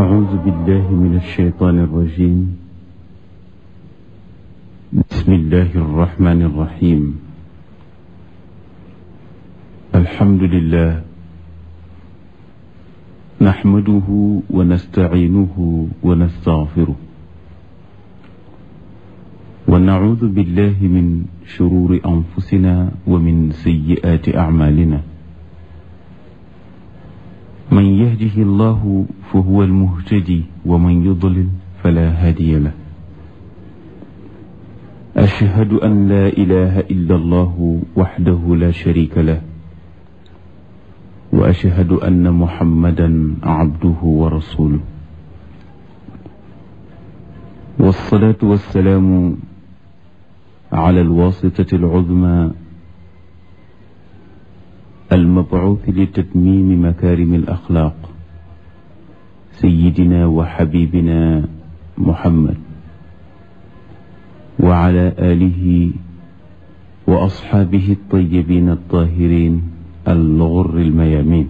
أعوذ بالله من الشيطان الرجيم بسم الله الرحمن الرحيم الحمد لله نحمده ونستعينه ونستغفره ونعوذ بالله من شرور أنفسنا ومن سيئات أعمالنا من يهده الله فهو المهتدي ومن يضلل فلا هادي له أشهد أن لا إله إلا الله وحده لا شريك له وأشهد أن محمدا عبده ورسوله والصلاة والسلام على الواسطة العظمى المبعوث لتتميم مكارم الأخلاق سيدنا وحبيبنا محمد وعلى آله وأصحابه الطيبين الطاهرين الغر الميامين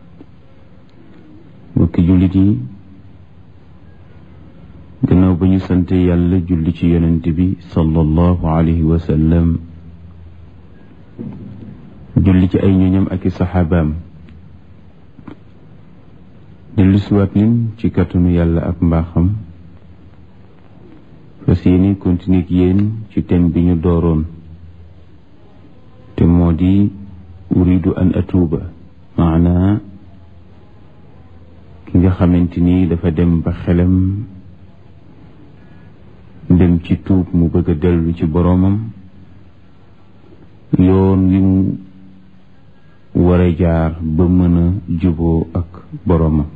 mbokki jullit yi gannaaw ba ñu sante yàlla julli ci yonent bi sallallahu alayhi wa sallam julli ci ay ñoñam ak i saxaabaam dellu siwaat nin ci kàttanu yàlla ak mbaaxam fas yéene continuer ak yéen ci thème bi ñu dooroon te moo di uridu an atuuba maanaa ki nga xamante ni dafa dem ba xelam dem ci tuub mu bëgg a dellu ci boroomam yoon wi mu war a jaar ba mën a juboo ak boroomam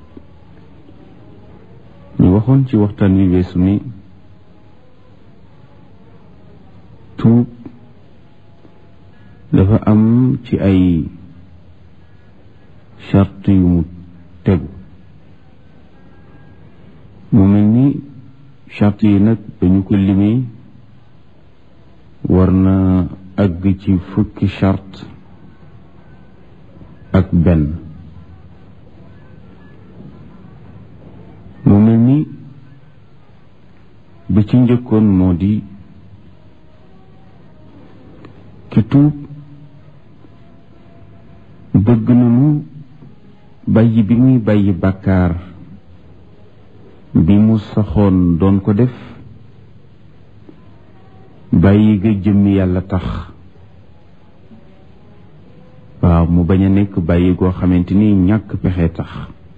ñu waxoon ci waxtaan wi weesu ni tuub dafa am ci ay charte yu mu tegu mu mel ni charte yi nag dañu ko limee war na àgg ci fukki charte ak benn mu mel ni bi ci njëkkoon moo di ki tuub bëgg nañu bàyyi bi muy bàyyi bàkkaar bi mu saxoon doon ko def bàyyi ga jëmmi yàlla tax waaw mu bañ a nekk bàyyi goo xamante ni ñàkk pexe tax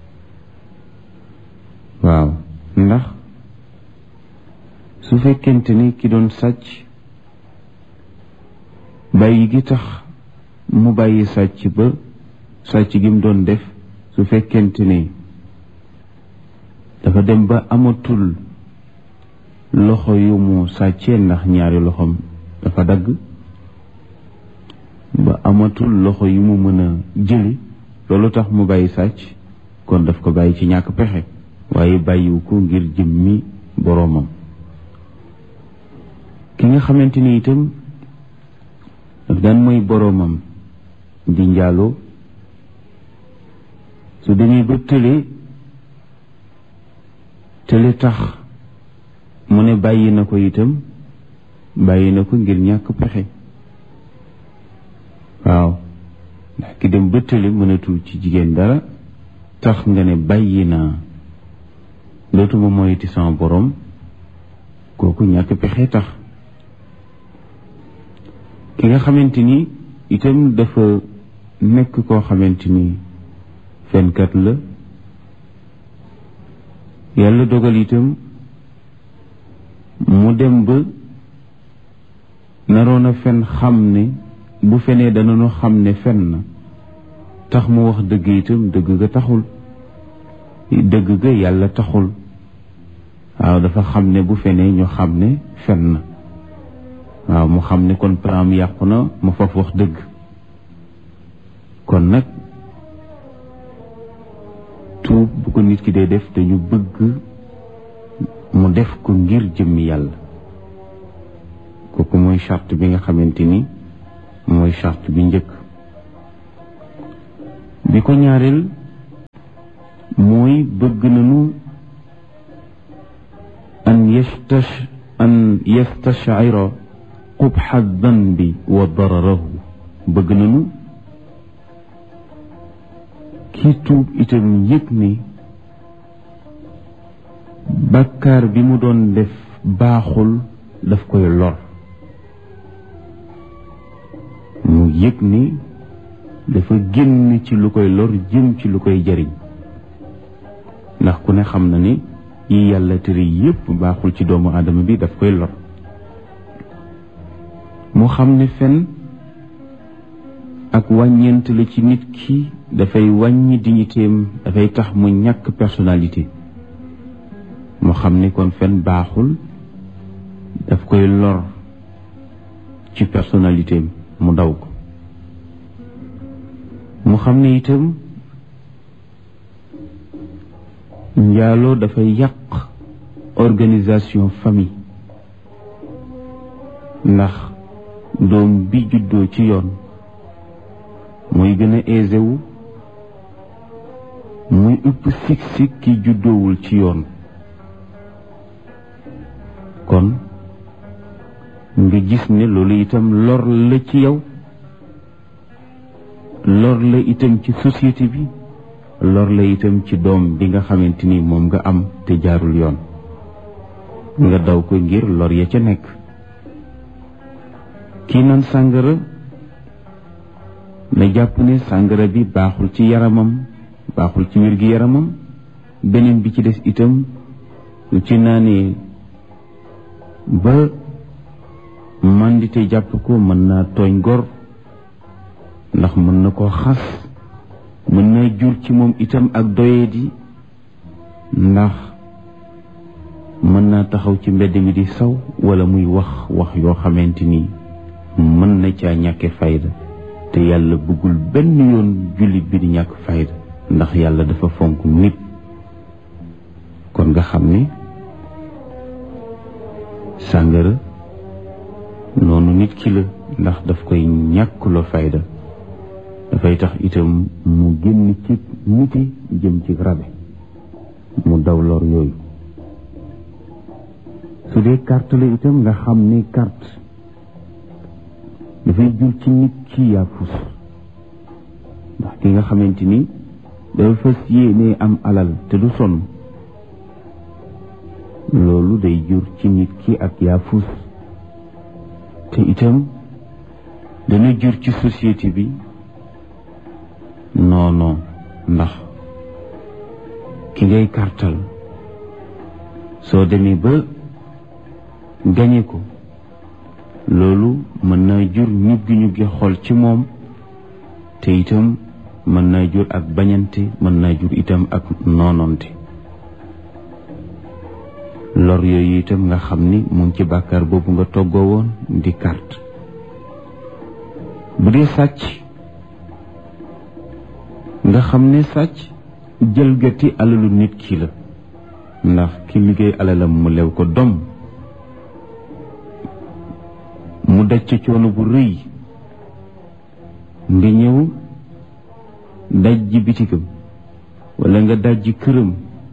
waaw ndax su fekkente ni ki doon sàcc bàyyi gi tax mu bàyyi sàcc ba sàcc gi mu doon def su fekkente ni dafa dem ba amatul loxo yu mu sàccee ndax ñaari loxoom dafa dagg ba amatul loxo yu mu mën a jëli loolu tax mu bàyyi sàcc kon daf ko bàyyi ci ñàkk pexe waaye bàyyiwu ko ngir jëmmi boroomam ki nga xamante ni itam daf daan mooy boroomam di njaaloo su demee ba tële tële tax mu ne bàyyi na ko itam bàyyi na ko ngir ñàkk pexe waaw ndax ki dem ba tële mënatul ci jigéen dara tax nga ne bàyyi naa dootuma moyiti sama borom kooku ñàkk pexe tax ki nga xamante ni itam dafa nekk koo xamante ni fenkat la yàlla dogal itam mu dem ba naroon a fen xam ne bu fenee danañu xam ne fen na tax mu wax dëgg itam dëgg ga taxul dëgg ga yàlla taxul waaw dafa xam ne bu fenee ñu xam ne fen na waaw mu xam ne kon plan yàqu na ma faf wax dëgg kon nag tuub bu ko nit ki dee def dañu bëgg mu def ko ngir jëmmi yàlla kooku mooy charte bi nga xamante ni mooy charte bi njëkk bi ko ñaareel mooy bëgg nañu an yastash an yastashira qubxa danbi wa dararahu bëgg nañu kii tuub itam yëg ni bàkkaar bi mu doon def baaxul daf koy lor mu yëg ni dafa génn ci lu koy lor jëm ci lu koy jariñ ndax ku ne xam na ni yi yàlla tere yépp baaxul ci doomu aadama bi daf koy lor mu xam ne fen ak wàññeent la ci nit ki dafay wàññi dignitéem dafay tax mu ñàkk personnalité mu xam ni kon fen baaxul daf koy lor ci personnalitéem mu daw ko mu xam ne itam njaaloo dafay yàq organisation famille ndax doom bi juddoo ci yoon mooy gën a aisé wu muy ëpp sik-sik ki juddoowul ci yoon kon nga gis ne loolu itam lor la ci yow lor la itam ci société bi lor la itam ci doom bi nga xamante ni moom nga am te jaarul yoon nga daw ko ngir lor ya ca nekk kii naan sàngara na jàpp ne sàngara bi baaxul ci yaramam baaxul ci wér gi yaramam beneen bi ci des itam lu ci naanee ba màndite jàpp ko mën naa tooñ gor ndax mën na koo xas mën na jur ci moom itam ak doyadi ndax mën naa taxaw ci mbedd mi di saw wala muy wax wax yoo xamante ni mën na caa ñàkke fayda te yàlla bëggul benn yoon jullit bi di ñàkk fayda ndax yàlla dafa fonk nit kon nga xam ni sàngara noonu nit ki la ndax daf koy ñàkkuloo fayda dafay tax itam mu génn ci niti jëm ci rabe mu daw lor yooyu su dee carte la itam nga xam ne carte dafay jur ci nit ki yaafus ndax ki nga xamante ni dafa fas yéene am alal te du sonn loolu day jur ci nit ki ak yaafus te itam dana jur ci société bi non non ndax ki ngay kartal soo demee ba gañe ko loolu mën naa jur ñuggi ñuggi xol ci moom te itam mën naa jur ak bañante mën naa jur itam ak noononte lor yooyu itam nga xam ni mu ngi ci bàkkaar boobu nga toggoo woon di carte bu dee sàcc nga xam ne sàcc jëlgati alalu nit ki la ndax ki liggéey alalam mu lew ko dom mu daj ca coono bu rëy nga ñëw daj ji bitigam wala nga daj ji këram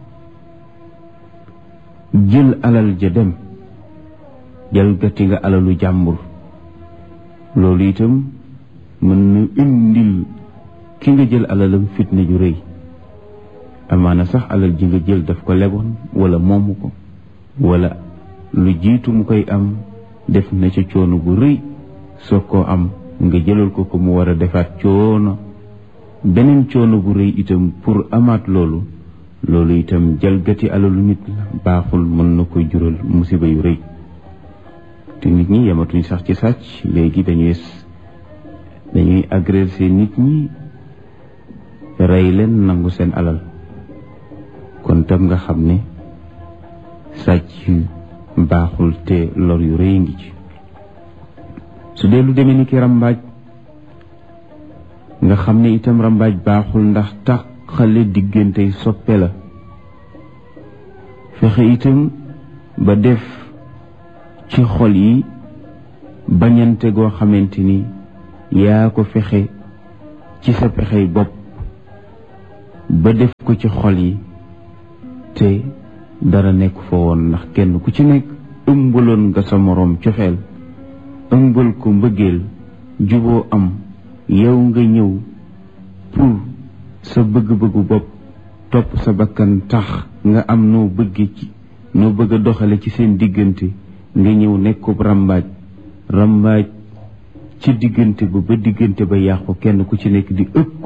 jël alal ja dem jalgati nga alalu jàmbur loolu itam mën na indil ki nga jël alalam fitna ju rëy amaana sax alal ji nga jël daf ko leboon wala moomu ko wala lu jiitu mu koy am def na ca coono bu rëy soo koo am nga jëlal ko ko mu war a defaat coono beneen coono bu rëy itam pour amaat loolu loolu itam jalgati alalu nit la baaxul mën na koy jural musiba yu rëy te nit ñi yamatuñ sax ci sàcc léegi dañuy dañuy agresser nit ñi rey leen nangu seen alal kon tam nga xam ne sàcc baaxul te lor yu rëy ngi ci su dee lu demee ni ki rambaaj nga xam ne itam rambaaj baaxul ndax tàqale diggante soppe la fexe itam ba def ci xol yi bañante goo xamante ni yaa ko fexe ci sa pexey bopp ba def ko ci xol yi te dara nekk fa woon ndax kenn ku ci nekk ëmbaloon nga sa moroom cofeel ëmbal ko mbëggeel juboo am yow nga ñëw pour sa bëgg-bëggu bopp topp sa bakkan tax nga am noo bëgge ci noo bëgg a doxale ci seen diggante nga ñëw nekkub rambaaj rambaaj ci diggante ba ba diggante ba yàqu kenn ku ci nekk di ëpp